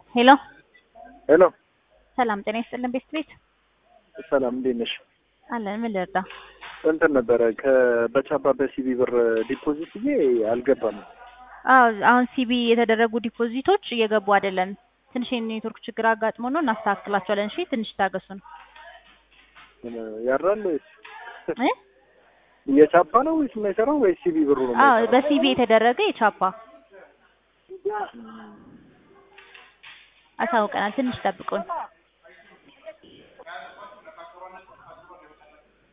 ሄሎ ሄሎ ሰላም ጤና ይስጥልን ቤት ቤት ሰላም እንዴት ነሽ? አለን ምን ልርዳ? እንትን ነበረ በቻባ በሲቢ ብር ዲፖዚት ብዬ አልገባም። አዎ አሁን ሲቢ የተደረጉ ዲፖዚቶች እየገቡ አይደለም። ትንሽ የኔትወርክ ችግር አጋጥሞ ነው እናስተካክላቸዋለን። እሺ ትንሽ ታገሱን። ያራል ወይስ እ የቻፓ ነው ወይስ የማይሰራው ወይስ ሲቢ ብሩ ነው? አዎ የማይሰራው? በሲቢ የተደረገ የቻፓ አሳውቀናል። ትንሽ ጠብቁን።